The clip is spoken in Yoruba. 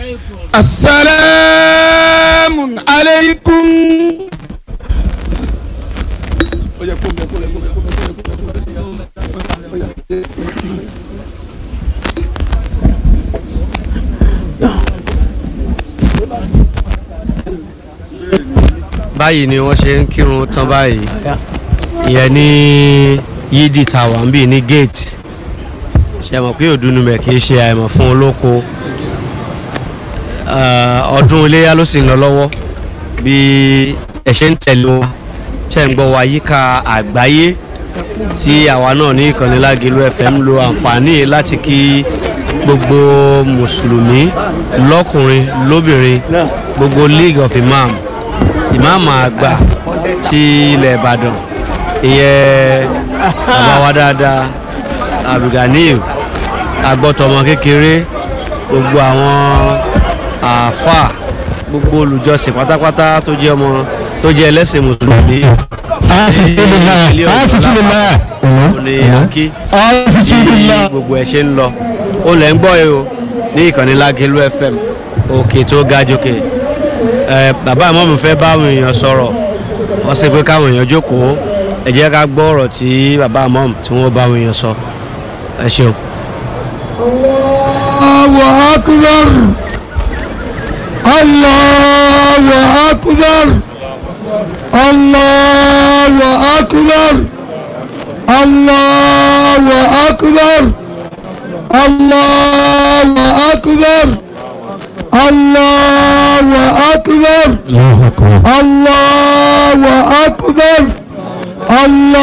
asalaamu aleykum. báyìí ni wọ́n ṣe ń kírun tán báyìí ìyẹn ní yídì tàwa ń bì ní gate ṣe mọ̀ pé òdùnnúmẹ̀ kì í ṣe àìmọ̀ fún olóko Ah, ọdún iléyà ló sì ń lọ lọ́wọ́ bí ẹ ṣe ń tẹ̀lé wa ṣe ń gbọ́ wa yíká àgbáyé tí àwa náà ní ìkànnì Lágẹ̀lú FM lo àǹfààní yìí láti kí gbogbo mùsùlùmí lọ́kùnrin lóbìnrin gbogbo league of imam ìmáàmù àgbà ti ilẹ̀ ìbàdàn ìyẹn bàbá wa dáadáa abdulganiyu agbọ́tọmọ kékeré gbogbo àwọn àáfàá gbogbo olùjọsìn pátápátá tó jẹ́ ọmọ tó jẹ́ ẹlẹ́sìn mùsùlùmí Asitulillah, asitulillah. ní akí bí Asitulillah. gbogbo ẹ̀ ṣe ń lọ ó lẹ̀ ń gbọ́ ẹ o ní ìkànnì Lágẹ̀lú FM òkè tó ga jókè ẹ bàbá àmọ́mù fẹ́ bá àwọn èèyàn sọ̀rọ̀ wọ́n sì pé káwọn èèyàn jókòó ẹ jẹ́ ká gbọ́ ọ̀rọ̀ tí bàbá àmọ́mù tí wọ́n bá àwọn èèyàn sọ ẹ ṣeun. Allahu akbar. Allahu akbar. Allahu akbar. Allahu akbar. Allahu akbar. Allahu akbar. Allahu akbar. Allahu akbar. Allah